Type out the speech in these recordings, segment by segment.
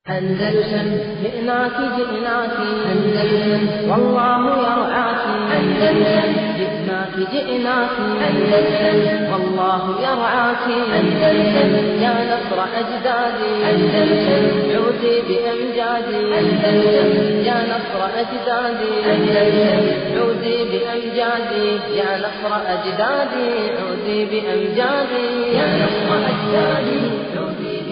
أندلسن جئناك جئناك أندلسن والله يرعاك أندلسن جئناك جئناك أندلسن والله يرعاك أندلسن يا نصر أجدادي أندلسن عودي بأمجادي أندلسن يا نصر أجدادي أندلسن عودي بأمجادي يا نصر أجدادي عودي بأمجادي يا نصر أجدادي عودي بأمجادي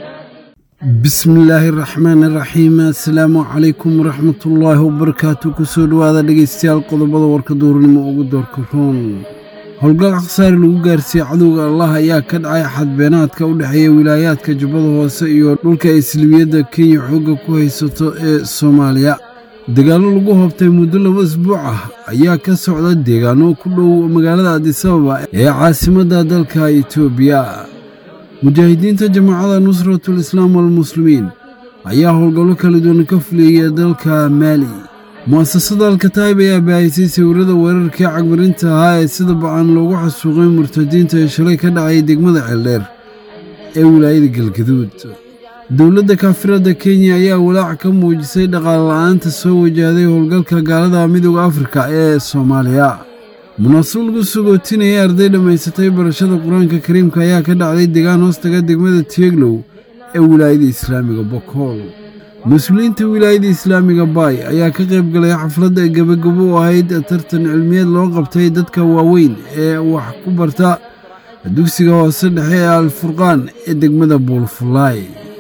bismillaahi raxmaani raxiim assalaamu calaykum waraxmatullaahi wabarakaatu kusoo dhowaada dhegaystayaal qodobada warka duurnimo ugu doorka roon howlgal khasaari lagu gaarsiiyey cadowga allah ayaa ka dhacay xadbeenaadka u dhexeeya wilaayaadka jubbada hoose iyo dhulka islibiyadda kenya xoogga ku haysato ee soomaaliya dagaallo lagu hoobtay muddo laba isbuuc ah ayaa ka socda deegaano ku dhow magaalada adisababa ee caasimadda dalka etoobiya mujaahidiinta jamaacada nusratul islaam walmuslimiin ayaa howlgallo kala duwan ka fuliyaya dalka maali mu'asasada alkataayib ayaa baahisay sawirrada weerarkii cagmarinta ahaa ee sida bacan loogu xasuuqay murtadiinta ee shalay ka dhacay degmada ceeldheer ee wilaayada galgaduud dowladda kaafiradda kenya ayaa walaac ka muujisay dhaqaale la'aanta soo wajahday howlgalka gaalada midooda afrika ee soomaaliya munaasab lagu sugootinayay arday dhammaysatay barashada qur-aanka kariimka ayaa ka dhacday deegaan hoostaga degmada tieglow ee wilaayada islaamiga bokool mas-uuliyiinta wilaayada islaamiga baay ayaa ka qayb galay xafladda gebagabo u ahayd tartan cilmiyeed loo qabtay dadka waaweyn ee wax ku barta dugsiga hoose dhexe ee alfurqaan ee degmada buulfulaay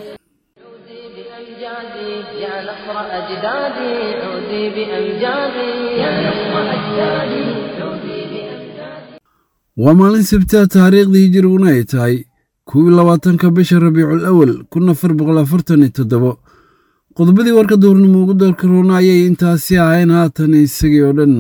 عودي بأمجادي يا نصر أجدادي عودي بأمجادي يا نصر أجدادي عودي بأمجادي waa maalin sabtaa taariikhdii hijiriguna ay tahay kuwii labaatanka bisha rabiicul awal kun afar boqol afartan iyo toddobo qodobadii warka duurnimo ugu doorka roona ayay intaasi ahayn haatan isagii oo dhan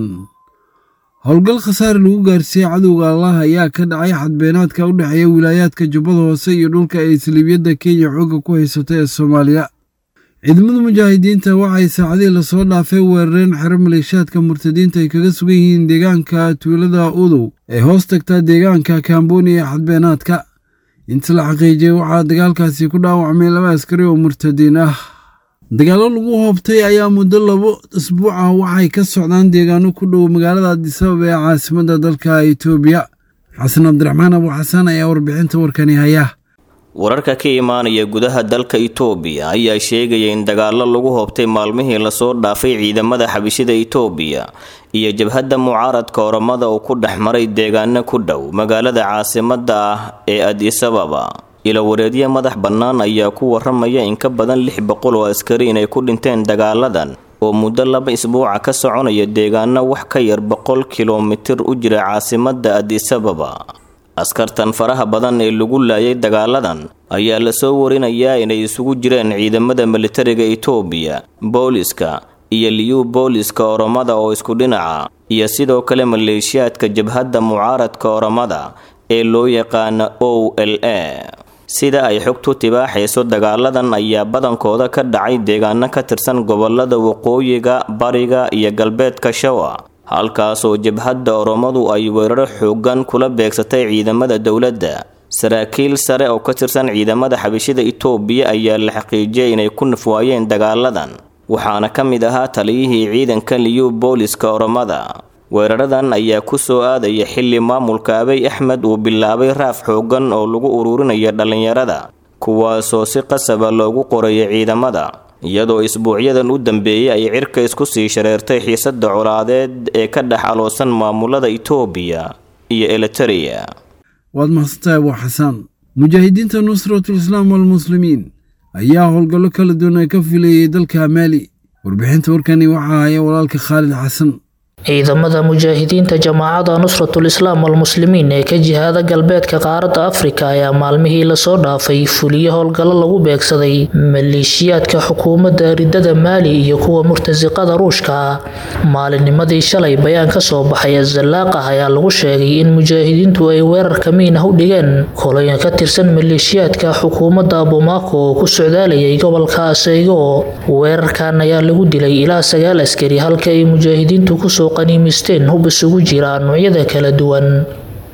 howlgal khasaare lagu gaarsiiyey cadowga allah ayaa ka dhacay xadbeenaadka u dhexeeya wilaayaadka jubbada hoose iyo dhulka ay saliibiyadda kenya xoogga ku haysato ee soomaaliya ciidamada mujaahidiinta waxay saacadihii lasoo dhaafay weerareen xero maleeshaadka murtadiinta ay kaga sugan yihiin deegaanka tuulada udow ee hoos tagtaa deegaanka kamboni ee xadbeenaadka inta la xaqiijiyey waxaa dagaalkaasi ku dhaawacmay laba askari oo murtadiin ah dagaallo lagu hoobtay ayaa muddo labo isbuuc ah waxay ka socdaan deegaano ku dhow magaalada adisababa ee caasimadda dalka etoobiya xasan cabdiraxmaan abu xasan ayaa warbixinta warkani haya wararka ka imaanaya gudaha dalka itoobiya ayaa sheegaya in dagaallo lagu hoobtay maalmihii lasoo dhaafay ciidamada xabishida itoobiya iyo jabhadda mucaaradka oramada uu ku dhex maray deegaano ku dhow magaalada caasimadda ah ee adisababa ilawareedyo madax bannaan ayaa ku waramaya in ka badan lix boqol oo askari inay ku dhinteen dagaaladan oo muddo laba isbuuca ka soconaya deegaano wax ka yar boqol kilomitir u jira caasimadda adisababa askartan faraha badan ee lagu laayay dagaaladan ayaa lasoo warinayaa inay isugu jireen ciidamada militariga itoobiya booliska iyo liyu booliska oromada oo isku dhinaca iyo sidoo kale maleeshiyaadka jabhadda mucaaradka oromada ee loo yaqaana o l a sida ay xogtu tibaaxayso dagaaladan ayaa badankooda ka dhacay deegaano ka tirsan gobolada waqooyiga bariga iyo galbeedka shawa halkaasoo jabhadda oromadu ay weeraro xoogan kula beegsatay ciidamada dowladda saraakiil sare oo ka tirsan ciidamada xabishida itoobiya ayaa la xaqiijiyay inay ku nafwaayeen dagaaladan waxaana ka mid ahaa taliyihii ciidanka liyu booliska oromada weeraradan ayaa ku soo aadaya xilli maamulka abay axmed uu bilaabay raaf xoogan oo lagu ururinaya dhallinyarada kuwaasoo si qasaba loogu qoraya ciidamada iyadoo isbuucyadan u dambeeyey ay cirka isku sii shareertay xiisadda colaadeed ee ka dhex aloosan maamulada itoobiya iyo eliteria waad mahadsantahay abu xasaan mujaahidiinta nusratul islaam walmuslimiin ayaa howlgallo kala duwan ay ka filayay dalka maali warbixinta warkani waxaa haya walaalka khaalid xasan ciidamada mujaahidiinta jamaacada nusratul islaam walmuslimiin ee ka jihaada galbeedka qaaradda afrika ayaa maalmihii lasoo dhaafay fuliyo howlgallo lagu beegsaday maleeshiyaadka xukuumadda ridada maali iyo kuwa murtasiqada ruushka ah maalinnimadii shalay bayaan ka soo baxay azalaaq ah ayaa lagu sheegay in mujaahidiintu ay weerar kamiin ah u dhigeen koloyan ka tirsan maleeshiyaadka xukuumadda abumaako oo ku socdaalayay gobolka aseygo weerarkan ayaa lagu dilay ilaa sagaal askari halka ay mujaahidiintu kusoo qaniimisteen hub isugu jira noocyada kala duwan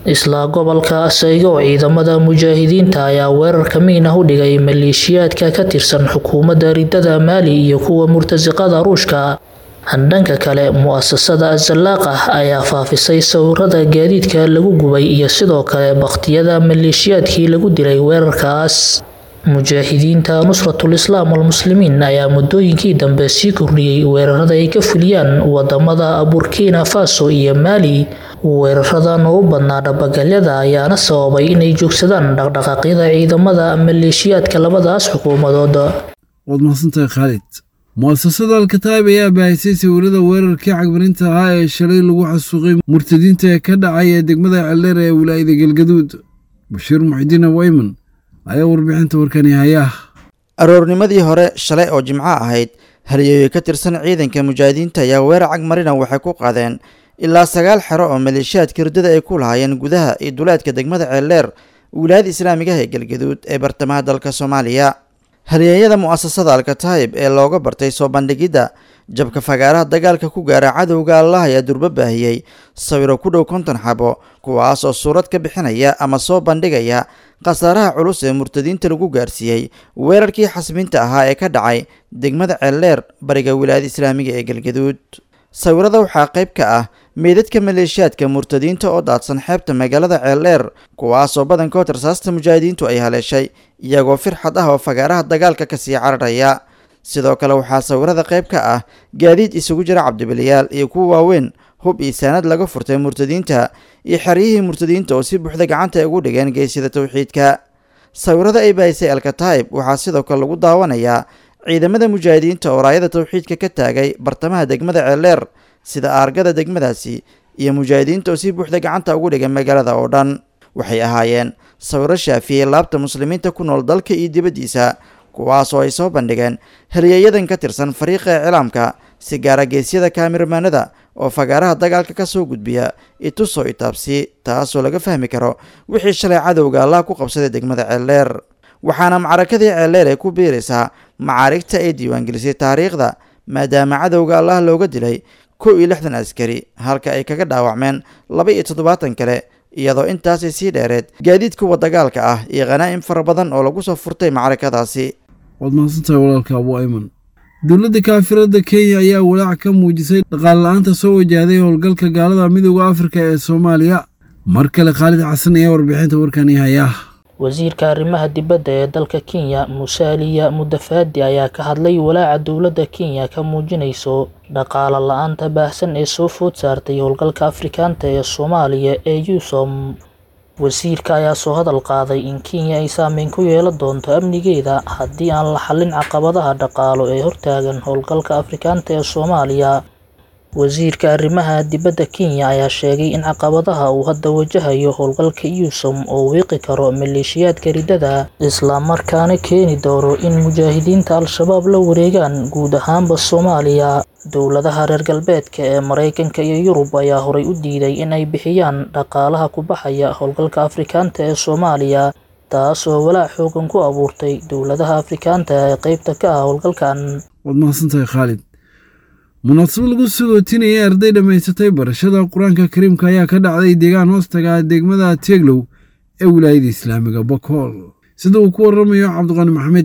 isla gobolka asaygo ciidamada mujaahidiinta ayaa weerar kamiin ah u dhigay maleeshiyaadka ka tirsan xukuumadda ridada maali iyo kuwa murtasiqada ruushka dhanka kale mu-asasada azalaaqah ayaa faafisay sawirada gaadiidka lagu gubay iyo sidoo kale bakhtiyada maleeshiyaadkii lagu dilay weerarkaas mujaahidiinta nusratul islaam walmuslimiin ayaa muddooyinkii dambe sii kordhiyey weerarada ay ka fuliyaan wadamada burkina faso iyo maali weeraradan oo u badnaa dhabagalyada ayaana sababay inay joogsadaan dhaqdhaqaaqyada ciidamada maleeshiyaadka labadaas xukuumadood waad mahadsantahay khaalid mu'asasada alkataib ayaa baahisay sawirada weerarkii cagmarinta ahaa ee shalay lagu xasuuqay murtadiinta ee ka dhacay ee degmada celdheer ee wilaayada galgaduud bashiir muxidiin awayman ayaa warbixinta warkani hayaa aroornimadii hore shalay oo jimco ahayd halyeeyo ka tirsan ciidanka mujaahidiinta ayaa weerar cagmarina waxay ku qaadeen ilaa sagaal xero oo maleeshiyaadka ridada ay ku lahaayeen gudaha iyo duleedka degmada ceeldheer wilaayada islaamigaha ee galgaduud ee bartamaha dalka soomaaliya halyeeyada mu'asasada alkataib ee looga bartay soo bandhigidda jabka fagaaraha dagaalka ku gaara cadowga allah ayaa durbo baahiyey sawiro ku dhow konton xabo kuwaas oo suurad ka bixinaya ama soo bandhigaya khasaaraha culus ee murtadiinta lagu gaarsiiyey weerarkii xasbinta ahaa ee ka dhacay degmada ceeldheer bariga wilaayada islaamiga ee galgaduud sawirada waxaa qayb ka ah meydadka maleeshiyaadka murtadiinta oo daadsan xeebta magaalada ceeldheer kuwaasoo badankood rasaasta mujaahidiintu ay haleeshay iyagoo firxad ah oo fagaaraha dagaalka kasii cararaya sidoo kale waxaa sawirada qayb ka ah gaadiid isugu jira cabdibiliyaal iyo kuwa waaweyn hub iyo saanad laga furtay murtadiinta iyo xeryihii murtadiinta oo si buuxda gacanta ay ugu dhigeen geesida towxiidka sawirada ay baahisay alkataib waxaa sidoo kale lagu daawanayaa ciidamada mujaahidiinta oo raayada towxiidka ka taagay bartamaha degmada ceeldheer sida aargada degmadaasi iyo mujaahidiinta oo si buuxda gacanta ugu dhigay magaalada oo dhan waxay ahaayeen sawiro shaafiyey laabta muslimiinta ku nool dalka iyo dibaddiisa kuwaas oo ay soo bandhigeen halyeeyadan ka tirsan fariiqa iclaamka si gaara geesyada kaamirmaanada oo fagaaraha dagaalka ka soo gudbiya itusoo itaabsi taasoo laga fahmi karo wixii shalay cadowga allah ku qabsaday degmada ceeldheer waxaana macrakadii ceeldheer ay ku biiraysaa macaarigta ay diiwaangelisay taariikhda maadaama cadowga allah looga dilay kow iyo lixdan askari halka ay kaga dhaawacmeen laba iyo toddobaatan kale iyadoo intaasay sii dheereed gaadiid kuwa dagaalka ah iyo khanaa'im fara badan oo lagu soo furtay macrakadaasi waad mahadsantahay walaalka abu ayman dowladda kaafirada kenya ayaa walaac ka muujisay dhaqaale la-aanta soo wajahday howlgalka gaalada midooda afrika ee soomaaliya mar kale khaalid xasan ayaa warbixinta warkani hayaa wasiirka arrimaha dibadda ee dalka kenya musaaliya mudafaadi ayaa ka hadlay walaaca dowladda kenya ka muujinayso dhaqaale la-aanta baahsan ee soo food saartay howlgalka afrikaanta ee soomaaliya ee yusom wasiirka ayaa soo hadal qaaday in kenya ay saameyn ku yeelan doonto amnigeeda haddii aan la xallin caqabadaha dhaqaalo ee hortaagan howlgalka afrikaanta ee soomaaliya wasiirka arrimaha dibadda kenya ayaa sheegay in caqabadaha uu hadda wajahayo howlgalka yusom oo wiiqi karo maleeshiyaadka ridada islamarkaana keeni doono in mujaahidiinta al-shabaab la wareegaan guud ahaanba soomaaliya dowladaha reer galbeedka ee maraykanka iyo yurub ayaa horay u diiday in ay bixiyaan dhaqaalaha ku baxaya howlgalka afrikaanta ee soomaaliya taas oo walaac xoogan ku abuurtay dowladaha afrikaanta ee qeybta ka ah howlgalkan waad mahadsantahay khaalid munaasabad lagu sagootinayay arday dhammaysatay barashada qur-aanka kariimka ayaa ka dhacday deegaan hoostaga degmada teeglow ee wilaayada islaamiga bokool sida uu ku waramayo cabdiqani maxamed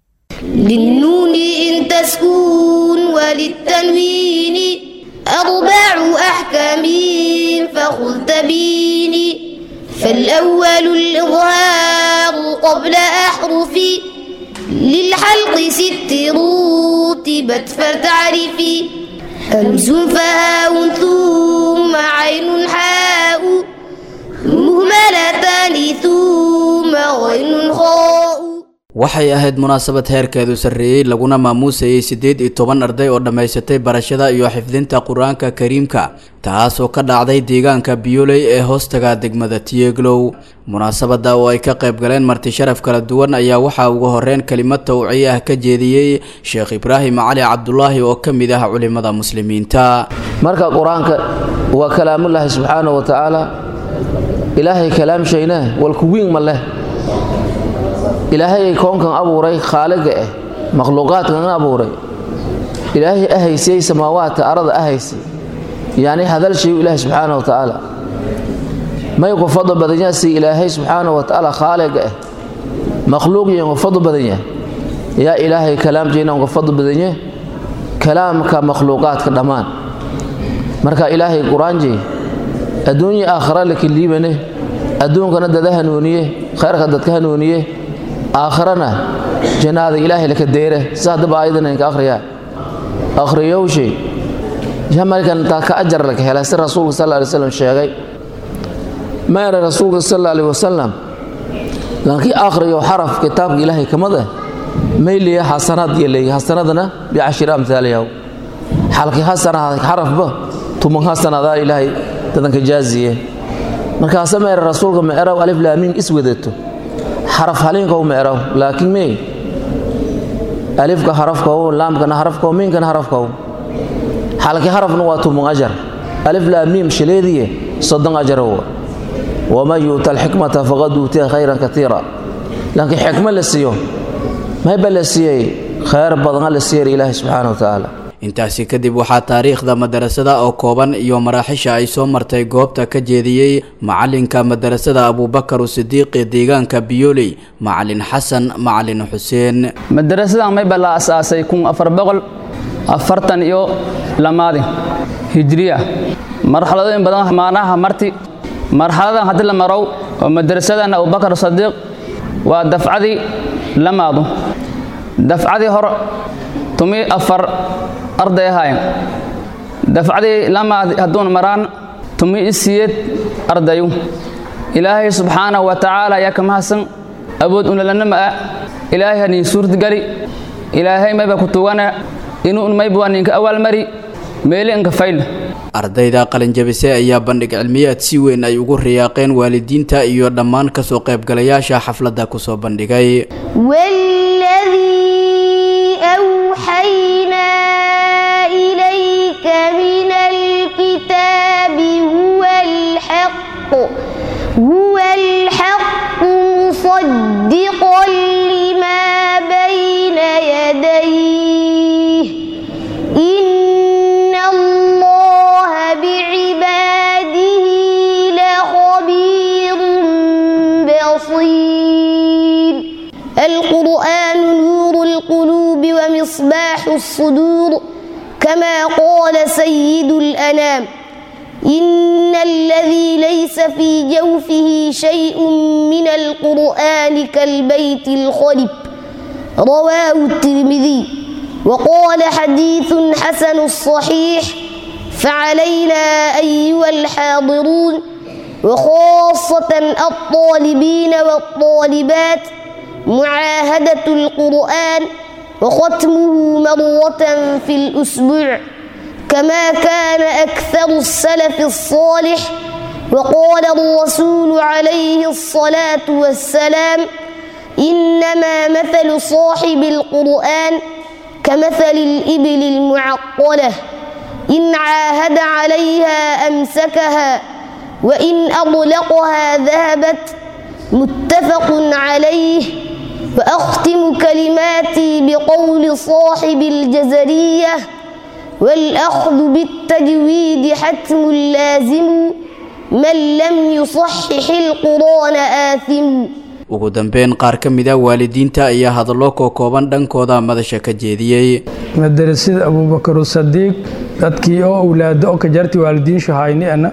للنون إن تسكون وللتنوين أربع أحكام فخذ تبيني فالأول الإظهار قبل أحرف للحلق ست رتبت فتعرفي همز فهاء ثم عين حاء مهملتان ثم غين خاء waxay ahayd munaasabad heerkeedu sarreeyey laguna maamuusayay siddeed iyo toban arday oo dhammaysatay barashada iyo xifdinta qur-aanka kariimka taas oo ka dhacday deegaanka biyoley ee hoostaga degmada tiyeglow munaasabada oo ay ka qayb galeen marti sharaf kala duwan ayaa waxaa ugu horeyn kelimad tawciye ah ka jeediyey sheekh ibraahim cali cabdulaahi oo ka mid ah culimada muslimiinta marka qur-aanka waa kalaamullaahi subxaana wa tacaala ilaahay kalaamshayna walkuwiin ma leh ilaahay koonkan abuuray khaaliga ah makhluuqaadkan abuuray ilaahay ahaysay samaawaadka arada ahaysay yacni hadal shayu ilaahi subxaana wa tacaala may ku fadl badan yahay si ilaahay subxaanahu wa tacaala khaaliga ah makhluuqiyan ku fadl badan yahay yaa ilaahay kalaamjeena ku fadl badan yahay kalaamka makhluuqaadka dhammaan marka ilaahay qur-aanjey adduunya aakhira laka liibane adduunkana dada hanuuniye khayrka dadka hanuuniye aakhirana jannaada ilaahay laka deere sidaa daba ayadan inka akhriyaa akhriyowshay jamalkan taa ka ajar laka helay si rasuulka sal alay wasalam sheegay maera rasuulka sal alay wasalam lankii akhriyo xaraf kitaabka ilaahay kamid ah mayliya xasanaad iyo leeyahay xasanadana bicashiri amhaaliyahu xalkii xasanaad xarafba tuman xasanadaa ilaahay dadanka jaaziye markaase meera rasuulka meeraw alif laamiin is wadato xaraf haliinkow meeraw laakiin mee alifka harafkow laamkana harafkow miinkana harafkow xalkii harafna waa tuman ajar alif laamiim shileediye soddon ajarow waman yuuta alxikmata faqad uutiya khayran katiira laakiin xikmo la siiyo mayba la siiyey khayr badana la siiyay ilaahi subxaana wa tacaala intaasi kadib waxaa taariikhda madarasada oo kooban iyo maraaxisha ay soo martay goobta ka jeediyey macalinka madarasada abuubakar sidiiq ee deegaanka biyooley macalin xasan macalin xuseen madarasadan mayba la asaasay kun afar boqol afartan iyo lamaadi hijriya marxaladooyin badan maanaha marti marxaladan haddii la marow oo madarasadan abubakar sadiiq waa dafcadii lamaadu dafcadii hor tumi afar arday ahaayeen dafcadii lamaad hadduun maraan tumi isiyeed ardayu ilaahay subxaanahu wa tacaala ayaa ka mahadsan awood unalanama ah ilaahay hanii suurtgali ilaahay mayba ku tugana inuu mayba waa ninka awaalmari meeli inka fayl ardayda qalinjabise ayaa bandhig cilmiyaad si weyn ay ugu riyaaqeen waalidiinta iyo dhammaan kasoo qaybgalayaasha xafladda kusoo bandhigay أوحينا إليك من الكتاب هو الحق هو الحق مصدقا لما بين يديه إن الله بعباده لخبير بصير القرآن نور القلوب ومصباح الصدور كما قال سيد الأنام إن الذي ليس في جوفه شيء من القرآن كالبيت الخلب رواه الترمذي وقال حديث حسن الصحيح فعلينا أيها الحاضرون وخاصة الطالبين والطالبات معاهدة القرآن وختمه مرة في الأسبوع كما كان أكثر السلف الصالح وقال الرسول عليه الصلاة والسلام إنما مثل صاحب القرآن كمثل الإبل المعقلة إن عاهد عليها أمسكها وإن أطلقها ذهبت متفق عليه وأختم كلماتي بقول صاحب الجزرية والأخذ بالتجويد حتم لازم من لم يصحح القرآن آثم ugu dambeyn qaar ka mid a waalidiinta ayaa hadallo kookooban dhankooda madasha ka jeediyey madarasada abuubakar sadiiq dadkii oo awlaado oo ka jarti waalidiin shahayni ana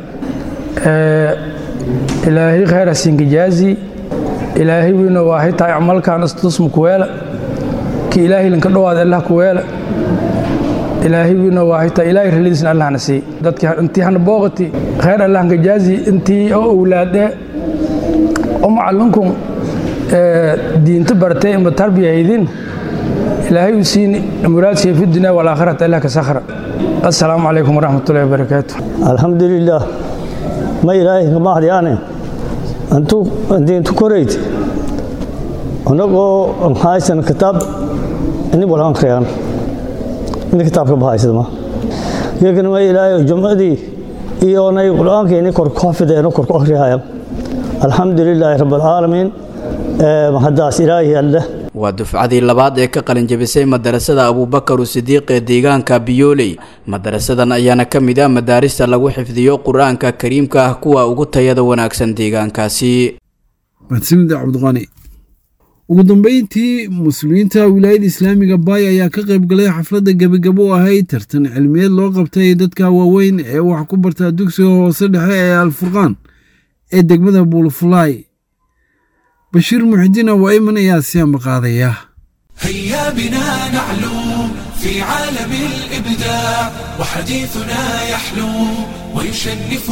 ilaahay khayra sinkijaazi ilaahay wiina waa hitaa camalkan istusmu kuweela ki ilaahay linka dhowaada allah kuweela ilaahay wiina waa hitaa ilaahay ralidiisna allahna sii dadkii intii hana booqati khayr allah nkajaazi intii oo awlaade oo macallinkun diinta bartay ima tarbiyahaydin ilaahay u siin muraadsiya fi dunya walaakhirata allah ka sakhra assalaamu calaykum waraxmatullahi wabarakaatu alxamdulilah ma ilaahay kamahdiyaane antu diintu korayd anagoo haysan kitaab ini walhan kreegan ini kitaabka bahaysada geekana ma ilaahay jumcadii iyo onay qur-aanka ini kor ku xafideeno kor ku akhrihaya alxamdu lilaahi rabb alcaalamiin mahadaas ilaahi alle waa dufcadii labaad ee ka qalinjabisay madarasada abuubakar sidiiq ee deegaanka biyooley madarasadan ayaana ka mid ah madaarista lagu xifdiyo qur-aanka kariimka ah kuwa ugu tayada wanaagsan deegaankaasi mahadsanida cabdiqani ugu dambeyntii muslimiinta wilaayada islaamiga baay ayaa ka qayb galay xafladda gebagabo u ahayd tartan cilmiyeed loo qabtay dadka waaweyn ee wax ku bartaa dugsiga hoose dhexe ee alfurqaan ee degmada buulfulaay bashiir muxidiin awaiman ayaa si ambaqaadaya هيا بنا نعلو في عالم الإبداع وحديثنا يحلو ويشنف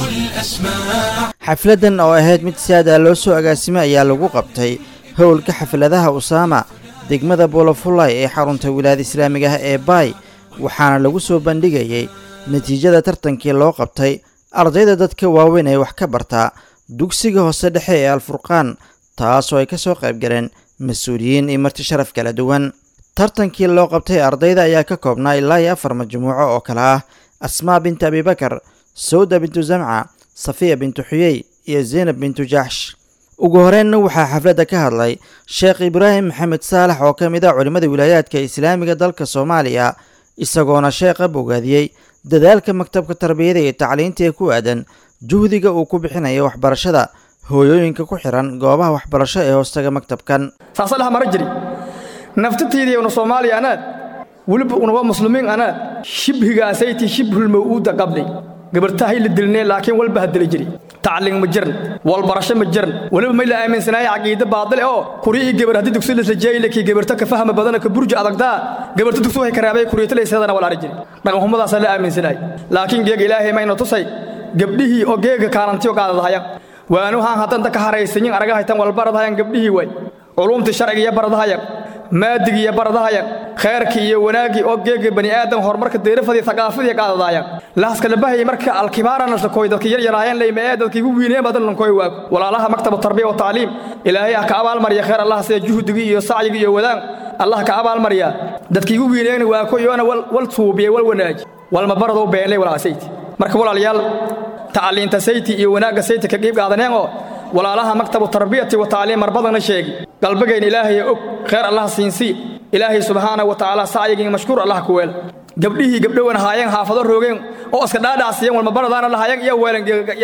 الأسماع xafladdan oo ahayd mid si aad ah loo soo agaasimay ayaa lagu qabtay howlka xafladaha usaama degmada boolofulay ee xarunta wilaayada islaamiga ah ee baay waxaana lagu soo bandhigayey natiijada tartankii loo qabtay ardayda dadka waaweyn ee wax ka bartaa dugsiga hoose dhexe ee alfurqaan taasoo ay ka soo qayb galeen mas-uuliyiin iyo marti sharaf kala duwan tartankii loo qabtay ardayda ayaa ka koobnaa ilaa iyo afar majmuuco oo kale ah asmaa bintu abibakar sawda bintu zamca safiya bintu xuyey iyo zaynab bintu jaxsh ugu horeenna waxaa xafladda ka hadlay sheekh ibraahim maxamed saalax oo ka mid ah culimmada wilaayaadka islaamiga dalka soomaaliya isagoona sheekha bogaadiyey dadaalka maktabka tarbiyada iyo tacliinta ee ku aadan juhdiga uu ku bixinayo waxbarashada hooyooyinka ku xiran goobaha waxbarasho ee hoostaga maktabkan saasalaha mara jiri naftatiidii una soomaaliya anaad weliba unawa muslimiin anaad shibhigaasaytii shibhulmaw'uuda qabnay gabartahay la dilnee laakiin walba hadila jiri tacliin ma jiran walbarasho ma jiran weliba may la aaminsanaaya caqiide baadile oo kuri ii gabar haddii dugsi laslajeeyile kii gabarta ka fahma badana ka burja adagdaa gabarta dugsi waxay karaabay kuriyatalaysadana walaari jiri dhaqanxumadaasaa la aaminsanay laakiin geega ilaahay mayna tusay gabdhihii oo geega kaalantiyo qaadadahayan waanuhaan haddanta ka haraysanyin aragahaytan walbaradahayan gabdhihii way culumtii sharcigiiyo baradahayan maadigiiyo baradahayan khayrkii iyo wanaaggii oo geega bani aadam horumarka deerafadii thaqaafadii qaadadahayan laaska labahayay marka alkibaarana lakoy dadka yar yaraayeen layma ee dadkii ugu wiineen badan lankoy waago walaalaha maktabu tarbiya wa tacliim ilaahay ah ka abaalmariya khayr allah sida juhdigii iyo sacyigii iyo wadaan allah ka abaalmariya dadkii ugu wiineen waako iyoona wal suubiye wal wanaaji walma baradow beenley walaasayti marka walaalayaal tacliinta sayti iyo wanaagga sayti ka qiib qaadaneen oo walaalaha maktabu tarbiyati wa tacliim marbadana sheegi qalbigayna ilaahay og khayr allah siinsii ilaahay subxaana wa tacaala sacyigii mashkuur allah ku weel gabdhihii gabdhowan haayeen haafado roogeen oo iska dhaadhacsiyeen walmabaradaana lahaayeen iyo weelan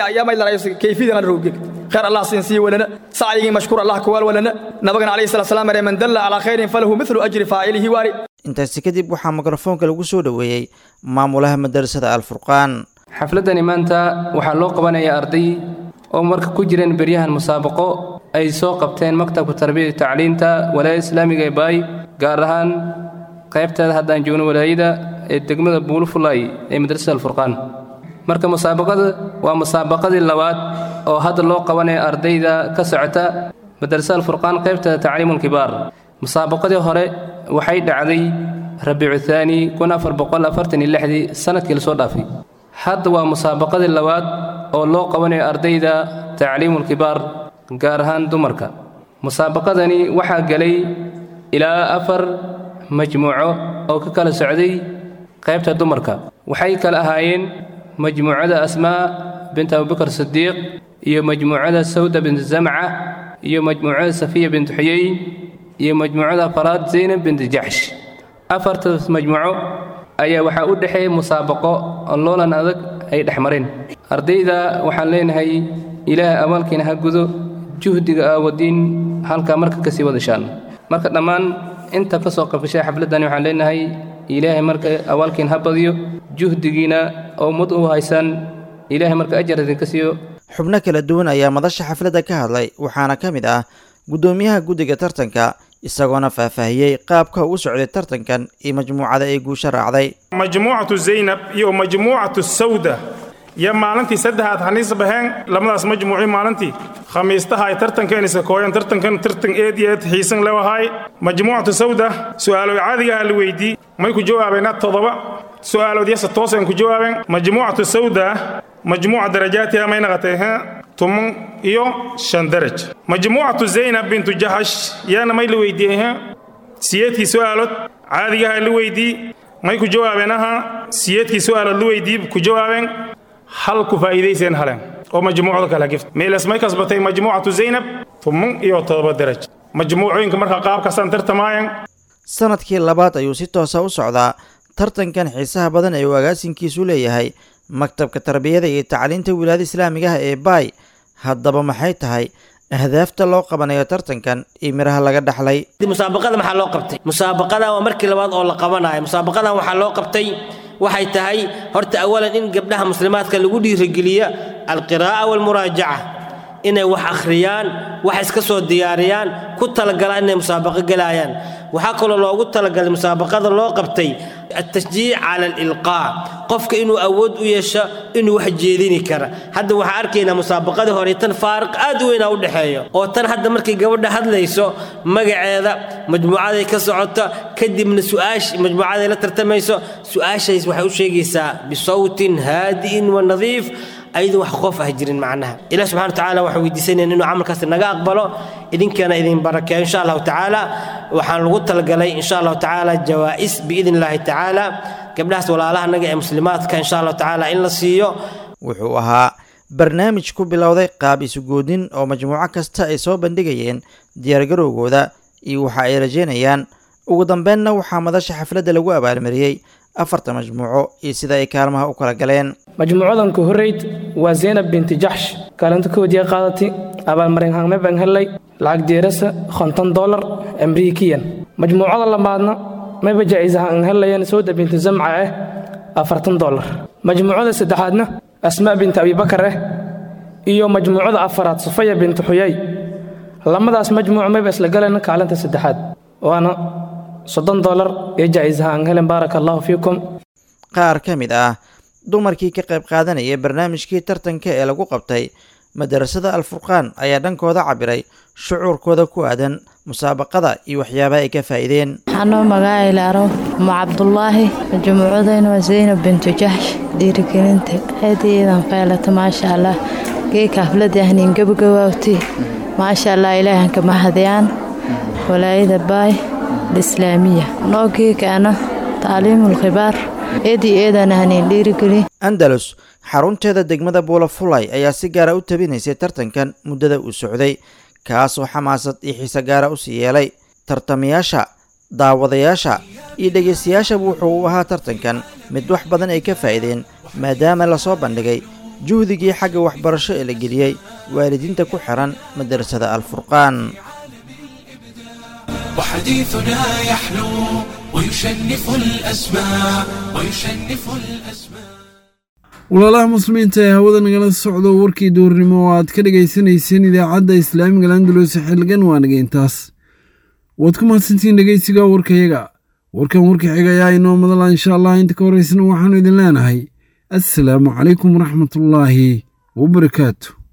kayfidana roogeen khayr allah siinsii walana sacyigii mashkuur allah ku weel walana nabagana calayhi salatu salaam maree man dalla calaa khayrin falahu mithlu ajri faa'ilihi waari intaasi kadib waxaa mikrofoonka lagu soo dhoweeyey maamulaha madarasada alfurqaan xafladdani maanta waxaa loo qabanayaa arday oo marka ku jireen beryahan musaabaqo ay soo qabteen maktabka tarbiyada tacliinta walaayada islaamiga ee baay gaar ahaan qaybteeda haddaan joogno walaayada ee degmada buulufulay ee madrasada alfurqaan marka musaabaqada waa musaabaqadii labaad oo hadda loo qabanaya ardayda ka socota madrasada alfurqaan qaybteeda tacliimulkibaar musaabaqadii hore waxay dhacday rabiicu thaani kun afar boqol afartan iyo lixdii sanadkii lasoo dhaafay hadda waa musaabaqadii labaad oo loo qabanayo ardayda tacliimulkibaar gaar ahaan dumarka musaabaqadani waxaa gelay ilaa afar majmuuco oo ka kala socday qaybta dumarka waxay kala ahaayeen majmuucada asmaa bint abubakar sidiiq iyo majmuucada sawda bint zamca iyo majmuucada safiya bint xuyey iyo majmuucada faraad zaynab bint jaxsh afartaas majmuuco ayaa waxaa u dhexeeya musaabaqo oo loolan adag ay dhex mareen ardayda waxaan leenahay ilaahay abaalkiina ha gudo juhdiga aawadiin halkaa marka ka sii wadashaan marka dhammaan inta ka soo qabgashay xafladdani waxaan leenahay ilaahay marka abaalkiin ha badiyo juhdigiina oo ummad u haysaan ilaahay marka ajar idinka siiyo xubno kala duwan ayaa madasha xafladda ka hadlay waxaana ka mid ah guddoomiyaha guddiga tartanka isagoona faahfaahiyey qaabka uu socday tartankan iyo majmuucada ay guusha raacday majmuucatu zaynab iyo majmuucatu sawda iyo maalintii saddexaad haniis baheen labadaas majmuuci maalintii khamiistaha ay tartankeen iska kooyeen tartankan tartan eed iyo eed xiisan lewahay majmuucatu sawda su'aalood caadigaha la weydii may ku jawaabeena toddoba su'aalood yase tooseen ku jawaabeen majmuucatu sawda majmuuca darajaatiha may naqatay tuman iyo shan daraj majmuucatu zaynab bintu jaxash yaana may la weydiiyey siyeedkii su'aalood caadigaha la weydii may ku jawaabeen aha siyeedkii su'aalood la weydii ku jawaabeen hal ku faa'iidayseen haleen oo majmuucda kala gift meelas may kasbatay majmuucatu zaynab tuman iyo toddoba daraj majmuucooyinka marka qaabkaasaan tartamaayan sanadkii labaad ayuu si toosa u socdaa tartankan xiisaha badan ee uu agaasinkiisu leeyahay maktabka tarbiyada iyo tacliinta wilaayada islaamiga ah ee baay haddaba maxay tahay ahdaafta loo qabanayo tartankan iyo miraha laga dhaxlay musaabaqada maxaa loo qabtay musaabaqadan waa markii labaad oo la qabanayo musaabaqadan waxaa loo qabtay waxay tahay horta awalan in gabdhaha muslimaadka lagu dhiirigeliya alqiraa'a waalmuraajaca inay wax akhriyaan wax iska soo diyaariyaan ku talagalaan inay musaabaqo gelaayaan waxaa kaloo loogu talagalay musaabaqada loo qabtay التشجيع على الإلقاء قفك إنه أود ويشا إنه واحد جيديني كرا هذا واحد أركينا مسابقة هوري تن فارق أدوين أو دحية أو تن هذا مركي قبل هذا ليسو مجا مجموعة ذي كسعطة كدي من سؤاش مجموعة ذي لا ترتميسو سؤاش يسوح وشيء بصوت هادئ ونظيف ayadu wax qof ah jirin macnaha ilaah subxana watacaala waxaan weydiisanaya inuu camalkaas naga aqbalo idinkana idin barakeeyo insha allahu tacaala waxaan lagu talagalay insha allahu tacaala jawaa'is biidn illaahi tacaala gabdhahaas walaalaha naga ee muslimaadka insha allahu tacaala in la siiyo wuxuu ahaa barnaamij ku bilowday qaab isugoodin oo majmuuco kasta ay soo bandhigayeen diyaargarowgooda iyo waxa ay rajeynayaan ugu dambeynna waxaa madasha xafladda lagu abaalmariyey afarta majmuuco iyo sida ay kaalmaha u kala galeen majmuucadan ku horreyd waa zaynab binti jaxsh kaalinta koodiya qaadatay abaalmarin hangme baan hellay lacag jeerasa konton dolar amriikiyan majmuucada labaadna mayba jaa'isaha aan hellayan sawda binti zamca ah afartan dolar majmuucada saddexaadna asmaa binti abibakar ah iyo majmuucada afaraad sufaya binti xuyay lamadaas majmuuc mayba isla galeen kaalinta saddexaad waana soddon dolar ee jaa'isaha aan helen baaraka allahu fiikum qaar ka mid ah dumarkii ka qayb qaadanaya barnaamijkii tartanka ee lagu qabtay madarasada alfurqaan ayaa dhankooda cabiray shucuurkooda ku aadan musaabaqada iyo waxyaabaha ay ka faa'iideen waxaanoo magaacilaaro umu cabdulaahi majmuucadayna waa zaynab bintu jaxsh dhiirigelinta aadiidan qaylata maasha allah geeka hafladii ahniin gabagawaawti maasha allah ilaahanka mahadiyaan walaayada baay alislaamiya noo geekaana taaliimul khibaar eedii eedan ahniin dhiirigeli andalus xarunteeda degmada buulafulay ayaa si gaara u tabinaysay tartankan muddada uu socday kaasoo xamaasad iyo xiise gaara u sii yeelay tartamayaasha daawadayaasha iyo dhegaystayaashaba wuxuu u ahaa tartankan mid wax badan ay ka faa'iideen maadaama lasoo bandhigay juhdigii xagga waxbarasho ee la geliyey waalidiinta ku xihan madarasada alfurqaan وحديثنا يحلو ويشنف الأسماء ويشنف الأسماء walaalaha muslimiinta ee hawada nagala socdo warkii duurnimo oo aad ka dhegaysanayseen idaacadda islaamiga landalus xilligan waa nageyntaas waad ku mahadsantihiin dhegeysiga warkayaga warkan warka xiga ayaa inoo madala insha allah inta ka horeysana waxaanu idin leenahay assalaamu calaykum waraxmatullaahi wabarakaatu